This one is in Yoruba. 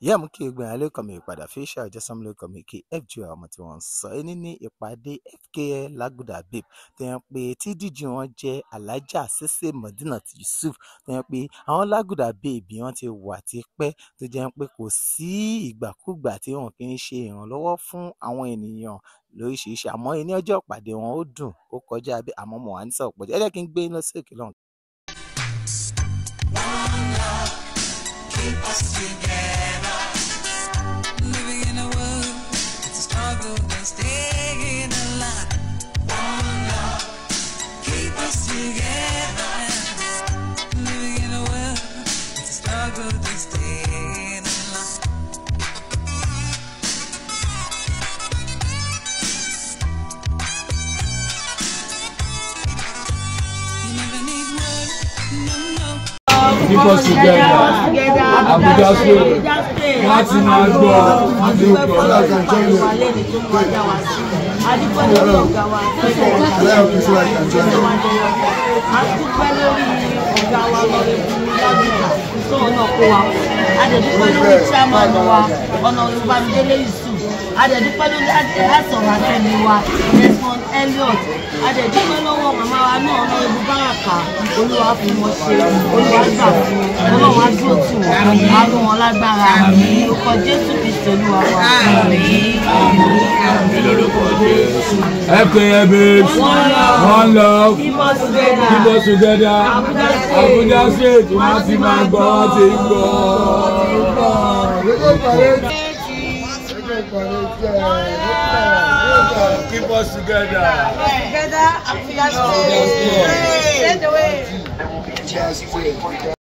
ìyá mú kí egbò ìyálé kan mi ìpadà fi ṣe àjọsọmọlẹ kan mi kí fg ọmọ tí wọn ń sọ ẹni ní ìpàdé fkl laguda babe tó yẹn pé tí díjì wọn jẹ alájà ṣẹṣẹ modinat yusuf tó yẹn pé àwọn laguda babe wọn ti wà tipẹ́ tó jẹ́ pé kò sí ìgbàkúgbà tí wọn kì í ṣe ìrànlọ́wọ́ fún àwọn ènìyàn lóríṣiríṣi àmọ́ ní ọjọ́ ìpàdé wọn ó dùn ó kọjá bí àmọ́ mo wà ní sọ̀rọ̀ pọ̀jù ẹ jẹ́ kí n gbé yín lọ sí òkè lọ́hùn. keep us together. Living in a world, it's a struggle and staying alive. One love, keep us together. Living in a world, it's a struggle and staying alive. You never need work, no, no. keep us together Abuja state wọ́n ti máa gbọ́ àti òkè ọ̀la adẹ̀dúpẹ́ lórí chairman wa ọ̀nà olùbámidélé yusuf adẹ̀dúpẹ́ lórí àsọ̀rọ̀ àtẹ̀mí wa desmond elliot adẹ̀dúpẹ́ lọ́wọ́ màmá wa náà ọ̀nà ìlú báràkà olúwa fún wọn ṣe olúwa gbà fún wọn ọlọ́run á dúró tì wọ́n á rún wọn lágbára orúkọ jésù kristu olúwa wa. fkl babes one love Keep us together. keep us together Abuja state wọ́n ti máa gbọ́ wọ́n ti ń gbọ́. keep us together. Together, Abuja State. Straight away.